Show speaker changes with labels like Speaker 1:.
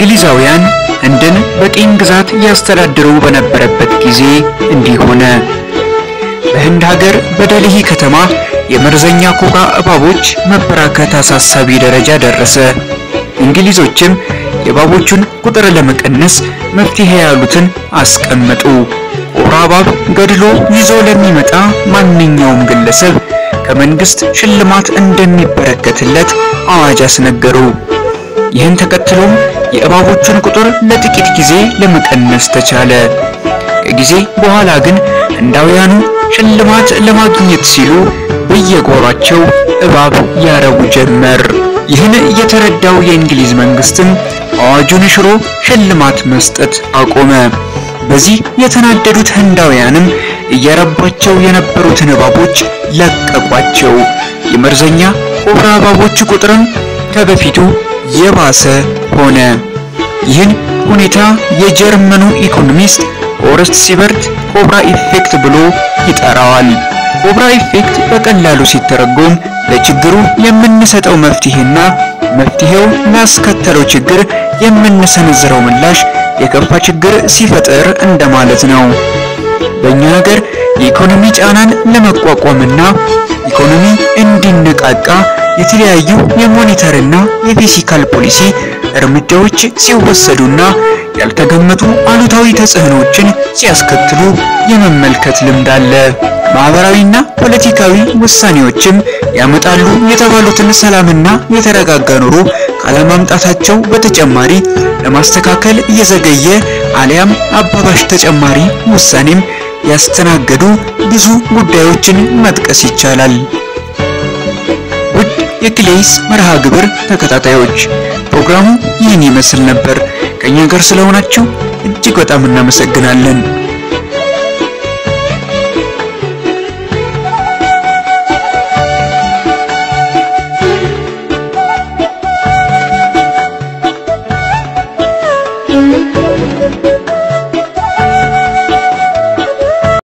Speaker 1: እንግሊዛውያን ህንድን በቅኝ ግዛት ያስተዳድሩ በነበረበት ጊዜ እንዲህ ሆነ። በህንድ ሀገር በደልሂ ከተማ የመርዘኛ ኮካ እባቦች መበራከት አሳሳቢ ደረጃ ደረሰ። እንግሊዞችም የእባቦቹን ቁጥር ለመቀነስ መፍትሄ ያሉትን አስቀመጡ። ኮብራ እባብ ገድሎ ይዞ ለሚመጣ ማንኛውም ግለሰብ ከመንግስት ሽልማት እንደሚበረከትለት አዋጅ አስነገሩ። ይህን ተከትሎም የእባቦቹን ቁጥር ለጥቂት ጊዜ ለመቀነስ ተቻለ። ከጊዜ በኋላ ግን ህንዳውያኑ ሽልማት ለማግኘት ሲሉ በየጓሯቸው እባብ ያረቡ ጀመር። ይህን የተረዳው የእንግሊዝ መንግስትም አዋጁን ሽሮ ሽልማት መስጠት አቆመ። በዚህ የተናደዱት ህንዳውያንም እየረቧቸው የነበሩትን እባቦች ለቀቋቸው። የመርዘኛ ኮብራ እባቦች ቁጥርም ከበፊቱ የባሰ ሆነ። ይህን ሁኔታ የጀርመኑ ኢኮኖሚስት ሆርስት ሲበርት ኮብራ ኢፌክት ብሎ ይጠራዋል። ኮብራ ኢፌክት በቀላሉ ሲተረጎም ለችግሩ የምንሰጠው መፍትሄና መፍትሄው ላስከተለው ችግር የምንሰነዝረው ምላሽ የከፋ ችግር ሲፈጠር እንደማለት ነው። በእኛ ሀገር የኢኮኖሚ ጫናን ለመቋቋምና ኢኮኖሚ እንዲነቃቃ የተለያዩ የሞኔታሪና የፊስካል ፖሊሲ እርምጃዎች ሲወሰዱና ያልተገመቱ አሉታዊ ተጽዕኖዎችን ሲያስከትሉ የመመልከት ልምድ አለ። ማህበራዊና ፖለቲካዊ ውሳኔዎችም ያመጣሉ የተባሉትን ሰላምና የተረጋጋ ኑሮ ካለማምጣታቸው በተጨማሪ ለማስተካከል እየዘገየ አሊያም አባባሽ ተጨማሪ ውሳኔም ያስተናገዱ ብዙ ጉዳዮችን መጥቀስ ይቻላል። ውድ የክሌይስ መርሃ ግብር ተከታታዮች ፕሮግራሙ ይህን ይመስል ነበር። ከኛ ጋር ስለሆናችሁ እጅግ በጣም እናመሰግናለን።